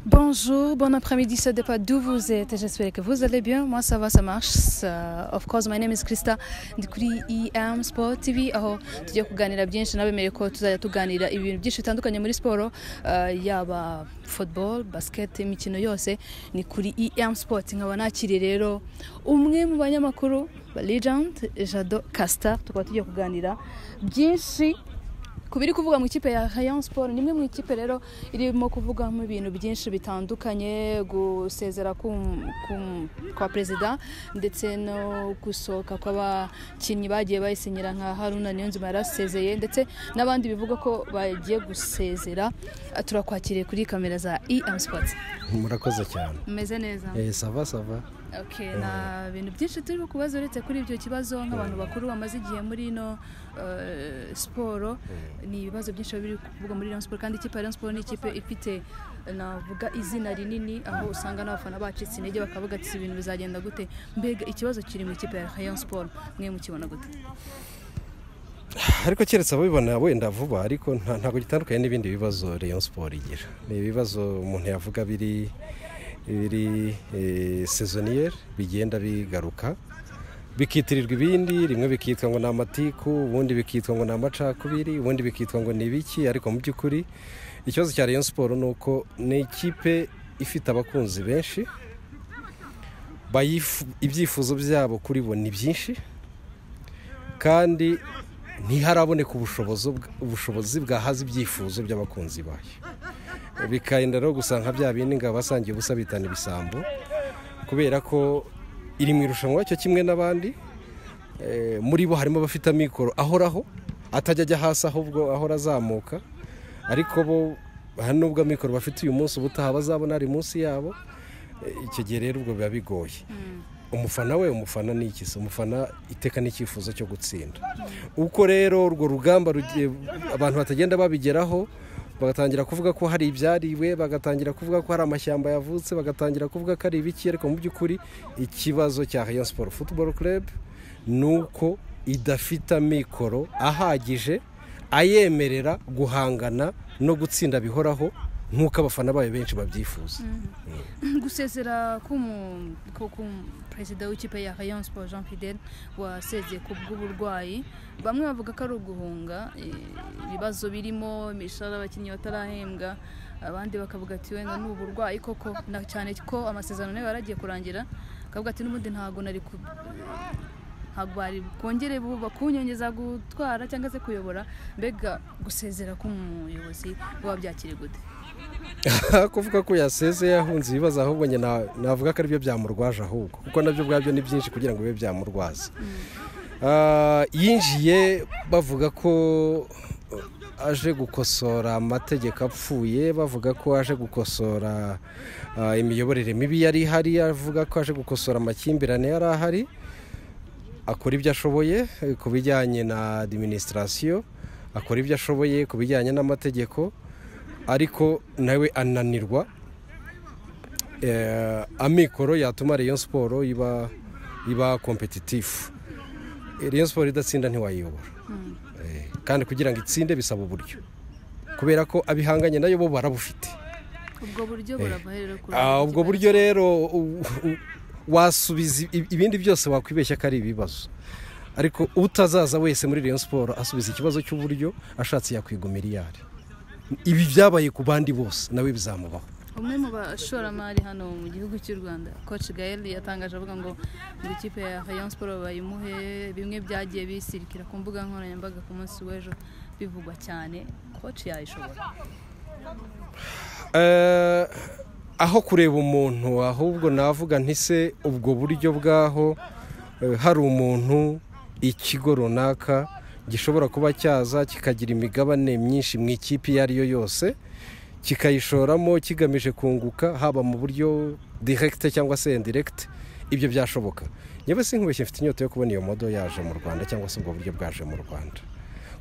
Bonjour, bon après-midi, ça dépend d'où vous êtes. J'espère que vous allez bien. Moi, ça va, ça marche. Uh, of course, my name is Krista. Ndi kuri EM Sport TV aho tujya kuganira byinshi nabemereye ko tuzajya tuganira ibintu byinshi bitandukanye muri siporo uh, yaba football, basket, imikino yose ni kuri EM Sport. Nkaba nakiriye rero umwe mu banyamakuru ba Legend Jado Casta tukaba tugiye kuganira byinshi ku biri kuvuga mu ikipe ya Rayon Sport ni imwe mu ikipe rero irimo kuvuga mu bintu byinshi bitandukanye gusezera kwa perezida ndetse no gusohoka kw'abakinnyi bagiye bayisinyira nka Haruna Niyonzima yarasezeye ndetse n'abandi bivuga ko bagiye gusezera turakwakiriye kuri kamera za EM Sports murakoze cyane umeze neza eh sava sava Okay, na bintu byinshi turi kubaza uretse kuri ibyo kibazo nk'abantu bakuru bamaze igihe muri ino eh, siporo ni ibibazo byinshi biba biri kuvuga muri Rayon Sport kandi ikipe ya Rayon Sport ni ikipe ifite navuga izina rinini aho usanga n'abafana bacitse intege bakavuga ati "Si ibintu bizagenda gute mbega ikibazo kiri mu ikipe ya Rayon Sport mwe mukibona gute ariko keretse ababibona wenda vuba ariko nta- ntabwo gitandukanye n'ibindi bibazo Rayon Sport igira ni ibibazo umuntu yavuga biri biri eh, saisonnière bigenda bigaruka bikitirirwa ibindi rimwe bikitwa ngo ni amatiku ubundi bikitwa ngo ni amacakubiri ubundi bikitwa ngo ni ibiki ariko mu by'ukuri ikibazo cya Rayon Sport ni uko ni ikipe ifite abakunzi benshi bayifu- ibyifuzo byabo kuri bo ni byinshi kandi ntiharaboneka ubushobozi bw- ubushobozi bwahaza ibyifuzo by'abakunzi bayo bikagenda rero gusanga bya bindi ngo abasangiye ubusa bitana ibisambo kubera ko iri mu irushanwa cyo kimwe n'abandi Eh, muri bo harimo abafite amikoro ahoraho atajya ajya hasi ahubwo ahora azamuka ariko bo hari n'ubwo amikoro bafite uyu munsi ubutaha bazabona ari munsi yabo Eh, icyo gihe rero ubwo biba bigoye umufana we umufana ni ikisi umufana iteka n'icyifuzo cyo gutsinda uko rero urwo rugamba rugiye abantu batagenda babigeraho bagatangira kuvuga ko hari ibyariwe bagatangira kuvuga ko hari amashyamba yavutse bagatangira kuvuga ko ari ibiki ariko mu by'ukuri ikibazo cya Rayon Sport Football Club ni uko idafite amikoro ahagije ayemerera guhangana no gutsinda bihoraho nk'uko abafana bayo benshi babyifuza gusezera k'umu- ko ku- perezida w'ikipe ya Rayon Sport Jean Fidel wasezeye ku bw'uburwayi bamwe bavuga ko ari uguhunga eh, ibibazo birimo imishahara y'abakinnyi batarahembwa abandi bakavuga ati wenda ni uburwayi koko na cyane ko amasezerano nayo yaragiye kurangira akavuga ati n'ubundi ntabwo nari ku- ntabwo bari kongere bu- bakunyongeza gutwara cyangwa se kuyobora mbega gusezera k'umuyobozi buba byakire gute kuvuga ko yasezeye ahunze ibibazo ahubwo njye na- navuga ko aribyo byamurwaje ahubwo kuko nabyo ubwabyo ni byinshi kugira ngo bibe byamurwaza Ah, yinjiye bavuga ko uh, aje gukosora amategeko apfuye bavuga ko aje gukosora ah, imiyoborere mibi yari ihari avuga ko aje gukosora amakimbirane yari ahari akora ibyo ashoboye eh, ku bijyanye na adiminisitirasiyo akora ibyo ashoboye ku bijyanye n'amategeko ariko nawe ananirwa Eh, amikoro yatuma Rayon Sport iba iba kompetitifu Rayon Sport idatsinda ntiwayiyobora Eh, kandi kugira ngo itsinde bisaba uburyo kubera ko abihanganye nayo bo barabufite ubwo buryo burava rero kuri Ah, ubwo buryo rero u- u- wasubiza i- ibindi byose wakwibeshya ko ari ibibazo ariko utazaza wese muri Rayon Sport asubiza ikibazo cy'uburyo ashatse yakwiga miliyari ibi byabaye ku bandi bose nawe bizamubaho umwe mu bashoramari hano mu gihugu cy'u rwanda coach gael yatangaje avuga ngo ngo ikipe ya rayon sport bayimuhe bimwe byagiye bisirikira ku mbuga nkoranyambaga ku munsi w'ejo bivugwa cyane coach yayishobora Eh, aho kureba umuntu ahubwo navuga ntise ubwo buryo bwaho eh, hari umuntu ikigo runaka gishobora kuba cyaza kikagira imigabane myinshi mu ikipe iyo ari yo yose kikayishoramo kigamije kunguka haba mu buryo direkite cyangwa se indirekite ibyo byashoboka yewe sinkubeshye mfite inyota yo kubona iyo modo yaje mu rwanda cyangwa se ubwo buryo bwaje mu rwanda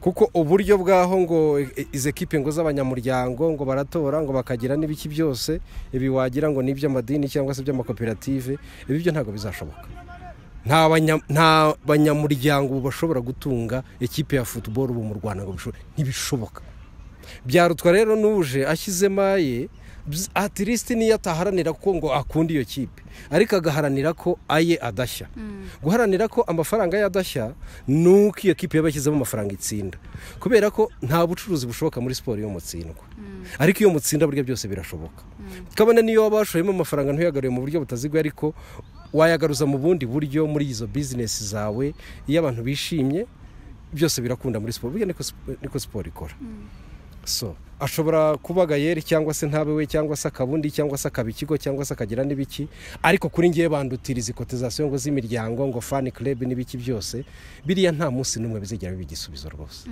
kuko uburyo bwaho ngo e- izi ekipe ngo z'abanyamuryango ngo baratora ngo bakagira n'ibiki byose ibi wagira ngo ni iby'amadini cyangwa se iby'amakoperative ibi byo ntabwo bizashoboka nta banya- nta banyamuryango ubu bashobora gutunga ekipe ya futuboro ubu mu rwanda ngo bishobore ntibishoboka byarutwa rero n'uje ashyizemo aye atirisiti niyo ataharanira ko ngo akunda iyo kipe ariko agaharanira ko aye adashya guharanira ko amafaranga ye adashya ni uko iyo kipe yaba yashyizemo amafaranga itsinda kubera ko nta bucuruzi bushoboka muri siporo iyo mutsindwa ariko iyo mutsinda burya byose birashoboka kabone niyo waba washoyemo amafaranga ntuyagarure mu buryo butaziguye ariko wayagaruza mu bundi buryo muri izo bizinesi zawe iyo abantu bishimye byose birakunda muri siporo burya niko siporo ikora so ashobora kuba gayeri cyangwa se ntabe we cyangwa se akabundi cyangwa se akaba ikigo cyangwa se akagira n'ibiki ariko kuri ngewe bandutiriza ikotizasiyo ngo z'imiryango ngo fani kurebu n'ibiki byose biriya nta munsi n'umwe bizigera biba igisubizo rwose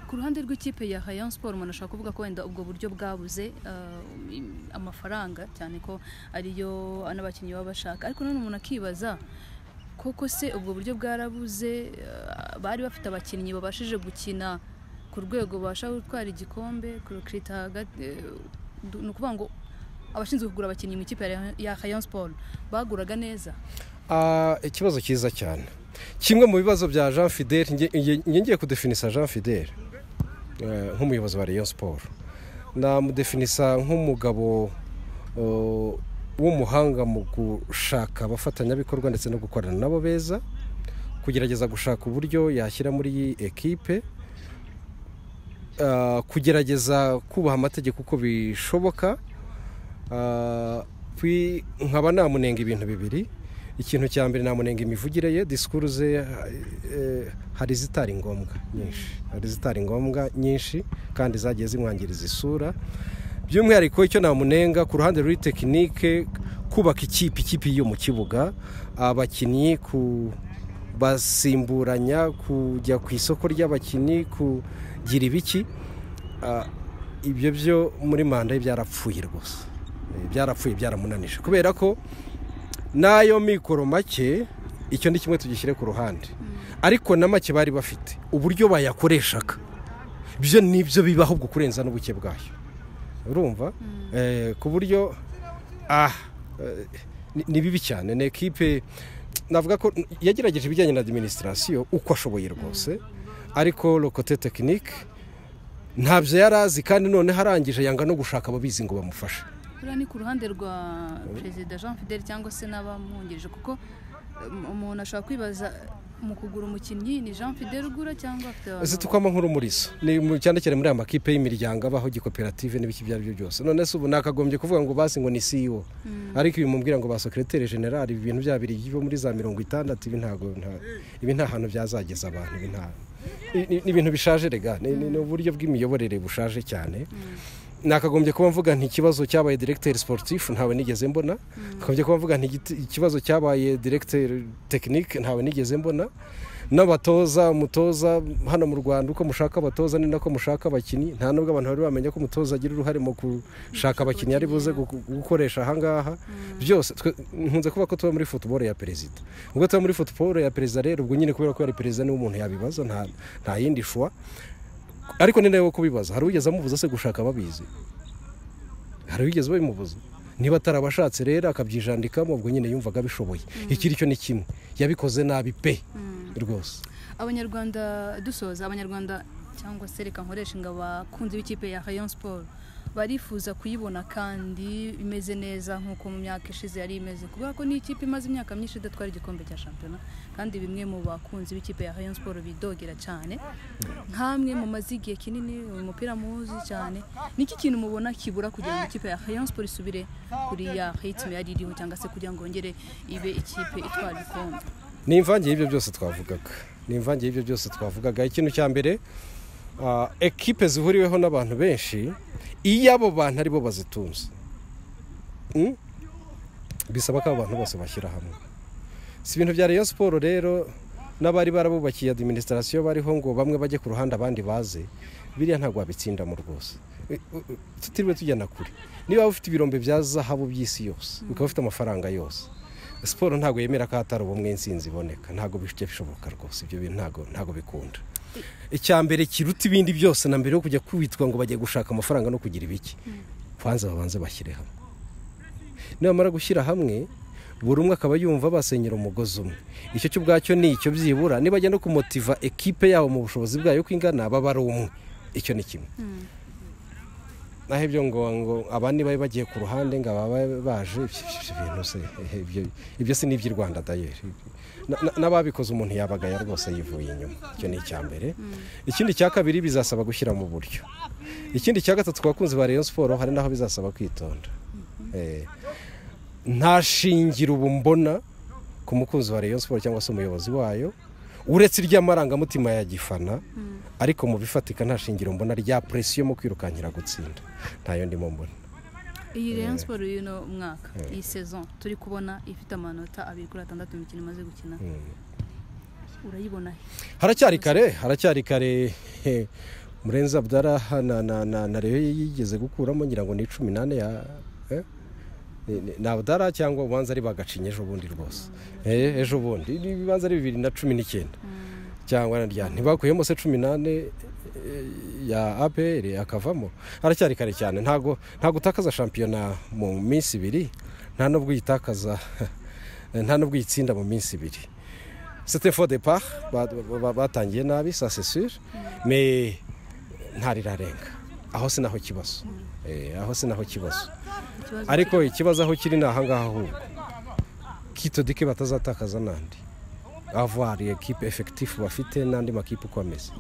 ku ruhande rw'ikipe ya hayan siporo umuntu ashobora kuvuga ko wenda ubwo buryo bwabuze amafaranga cyane ko ariyo n'abakinnyi baba bashaka ariko none umuntu akibaza koko se ubwo buryo bwarabuze bari bafite abakinnyi babashije gukina ku rwego babasha gutwara igikombe kurukirita hagati ni ukuvuga ngo abashinzwe kugura abakinnyi mu ikipe ya hayan siporo baguraga neza ikibazo cyiza cyane kimwe mu bibazo bya jean fidele ngiye kudefinisa jean fidele nk'umuyobozi wa rayon siporo namudefinisa nk'umugabo w'umuhanga mu gushaka abafatanyabikorwa ndetse no gukorana nabo beza kugerageza gushaka uburyo yashyira muri iyi ekipe kugerageza kubaha amategeko uko bishoboka nkaba namunenga ibintu bibiri ikintu cya mbere namunenga imivugire ye disikuru ze hari izitari ngombwa nyinshi hari izitari ngombwa nyinshi kandi zagiye zimwangiriza isura by'umwihariko icyo namunenga ku ruhande ruri tekinike kubaka ikipe ikipe yo mu kibuga abakinnyi ku basimburanya kujya ku isoko ry'abakinnyi kugira ibiki ibyo byo muri manda ye byarapfuye rwose byarapfuye byaramunanije kubera ko n'ayo mikoro make icyo ni kimwe tugishyire ku ruhande ariko na make bari bafite uburyo bayakoreshaga ibyo ni byo bibaho ubwo kurenza n'ubuke bwayo urumva ku buryo ni bibi cyane ni ekipe navuga ko yagerageje ibijyanye na adiminisitirasiyo uko ashoboye rwose ariko rokote tekinike ntabyo yari azi kandi noneho arangije yanga no gushaka ababizi ngo bamufashe buriya ni ku ruhande rwa perezida jean fidele cyangwa se n'abamwungirije kuko umuntu ashobora kwibaza mu kugura umukinnyi ni jean fidele ugura cyangwa afite abantu zitukwamo nk'urumurizo ni cyane cyane muri aya makipe y'imiryango abaho gikoperative n'ibiki ibyo ari byo byose none se ubu nakagombye kuvuga ngo basi ngo ni siyo ariko ibi mubwira ngo ba sekereteri generali ibi bintu byabiri byo muri za mirongo itandatu ibi ntabwo ibi nta hantu byazageza abantu ibi nta ni ibintu bishaje rega ni uburyo bw'imiyoborere bushaje cyane nakagombye kuba mvuga ikibazo cyabaye diregiteri siporutifu ntawe nigeze mbona nakagombye kuba mvuga ikibazo cyabaye diregiteri tekinike ntawe nigeze mbona n'abatoza umutoza hano mu rwanda uko mushaka abatoza ni nako mushaka abakinnyi nta nubwo abantu bari bamenya ko umutoza agira uruhare mu gushaka abakinnyi ari buze gukoresha ahangaha byose nkunze kuba ko tuba muri futuboro ya perezida ubwo tuba muri futuboro ya perezida rero ubwo nyine kubera ko ari perezida niba umuntu yabibaza nta yindi shuwa ariko ni nawe wo kubibaza hari ugeze amubuza se gushaka ababizi hari ugeze babimubuza niba atarabashatse rero akabyijandikamo ubwo nyine yumvaga abishoboye ikiri cyo ni kimwe yabikoze nabi pe rwose abanyarwanda dusoza abanyarwanda cyangwa se reka nkoresha ngo abakunzi b'ikipe ya hayon siporo barifuza kuyibona kandi imeze neza nk'uko mu myaka ishize yari imeze kubera ko ni ikipe imaze imyaka myinshi idatwara igikombe cya shampiyona kandi bimwe mu bakunzi b'ikipe ya hayon siporo bidogera cyane nk'amwe mu maze igihe kinini umupira muzi cyane niki kintu mubona kibura kugira ngo ikipe ya hayon siporo isubire kuri ya heyitime yari iriho cyangwa se kugira ngo yongere ibe ikipe itwara igikombe ni imvange y'ibyo byose twavugaga ni imvange y'ibyo byose twavugaga ikintu cya mbere ekipe zihuriweho n'abantu benshi iyo abo bantu aribo bazitunze bisaba ko abo bantu bose bashyira hamwe si ibintu bya Rayon siporo rero n'abari barabubakiye adiminisitirasiyo bariho ngo bamwe bajye ku ruhande abandi baze biriya ntabwo wabitsindamo rwose tutiriwe tujyana kure niba ufite ibirombe bya zahabu by'isi yose ukaba ufite amafaranga yose siporo ntabwo yemera ko hatari ubumwe insinzi iboneka ntabwo bishoboka rwose ibyo bintu ntabwo bikunda icya mbere kiruta ibindi byose na mbere yo kujya kwitwa ngo bajye gushaka amafaranga no kugira ibiki kubanza babanze bashyire hamwe nibamara gushyira hamwe buri umwe akaba yumva basenyera umugozi umwe icyo cyo ubwacyo ni icyo byibura nibajya no kumotiva ekipe yabo mu bushobozi bwayo uko ingana baba ari umwe icyo ni kimwe naho ibyo ngo ngo abandi bari bagiye ku ruhande ngo ababa baje ibyo bintu se ibyo si n'iby'i rwanda dayeri n'ababikoze umuntu yabagaya rwose yivuye inyuma icyo ni icya mbere ikindi cya kabiri bizasaba gushyira mu buryo ikindi cya gatatu ku bakunzi ba Rayon siporo hari n'aho bizasaba kwitonda nta shingiro ubu mbona ku mukunzi wa Rayon siporo cyangwa se umuyobozi wayo uretse iry'amarangamutima ya gifana ariko mu bifatika nta shingiro mbona rya presiyo mu kwirukankira gutsinda ntayo ndimo mbona iyi rero siporo y'uno mwaka iyi sezo turi kubona ifite amanota abiri kuri atandatu imikino imaze gukina urayibona haracyari kare haracyari kare murenza abdara na reyo yigeze gukuramo ngira ngo ni cumi n'ane ya ni abudara cyangwa ubanza ari bagacinya ejo bundi rwose ejo bundi ibibanza ari bibiri na cumi n'icyenda cyangwa na rya ntibakuyemo se cumi n'ane ya aperi akavamo haracyari kare cyane ntago utakaza shampiyona mu minsi ibiri nta n'ubwo uyitakaza nta n'ubwo uyitsinda mu minsi ibiri sitefo de pa batangiye nabi sa sesire me ntarirarenga aho si naho kibazo aho si naho kibazo ariko ikibazo aho kiri ni ahangaha ahubwo kitodike batazatakaza n'andi avariye ekipe efekitifu bafite n'andi makipe uko ameze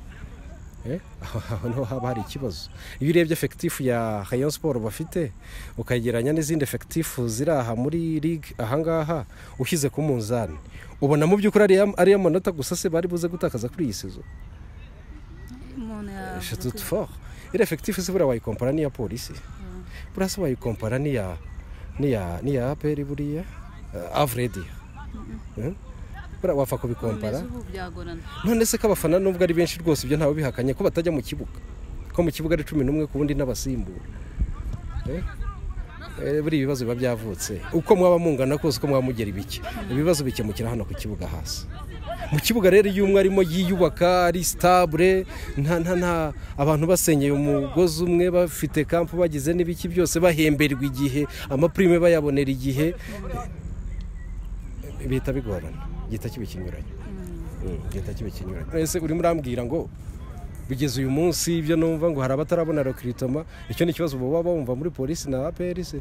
aho niho haba hari ikibazo iyo urebye efekitifu ya rayon siporo bafite ukagereranya n'izindi efekitifu ziri aha muri ligue ahangaha ushyize ku munzani ubona mu by'ukuri ariyo manota gusa se bari buze gutakaza kuri iyi sezo iriya efekitifu se buriya wayikompara n'iya polisi buriya se wayikompara n'iya n'iya n'iya aperi buriya avredi buriya wapfa kubikompara none se ko abafana nubwo ari benshi rwose ibyo ntawe bihakanye ko batajya mu kibuga ko mu kibuga ari cumi n'umwe ku wundi n'abasimbura buriya ibibazo biba byavutse uko mwaba mungana kose uko mwaba mugera ibiki ibibazo bikemukira hano ku kibuga hasi mu kibuga rero iyo umwe arimo yiyubaka ari sitabure nta nta nta abantu basenyeye umugozi umwe bafite kampu bagize n'ibiki byose bahemberwa igihe amapurime bayabonera igihe bihita bigorana gihita kiba ikinyuranye gihita kiba ikinyuranye ese urimo urambwira ngo bigeze uyu munsi ibyo numva ngo hari abatarabona rekiritoma icyo ni ikibazo baba bumva muri polisi na aperi se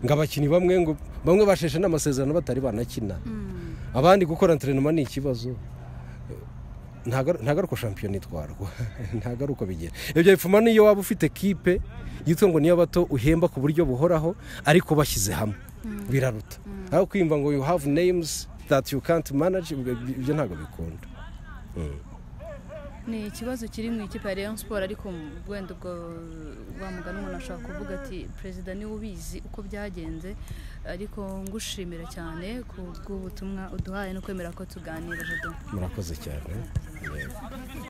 ngo abakinnyi bamwe ngo bamwe basheshe n'amasezerano batari banakina abandi gukora enterinoma ni ikibazo ntabwo ari uko shampiyona itwarwa ntabwo ari uko bigera ibyo bipfuma n'iyo waba ufite kipe yitwa ngo niyo bato uhemba ku buryo buhoraho ariko bashyize hamwe biraruta aho kwiyumva ngo you have names that you can't manage ibyo ntabwo bikunda ni ikibazo kiri mu ikipe ya leon siporo ariko wenda ubwo wamugana umuntu ashobora kuvuga ati perezida niwe ubizi uko byagenze ariko ngushimira cyane ku bw'ubutumwa uduhaye no kwemera ko tuganira murakoze cyane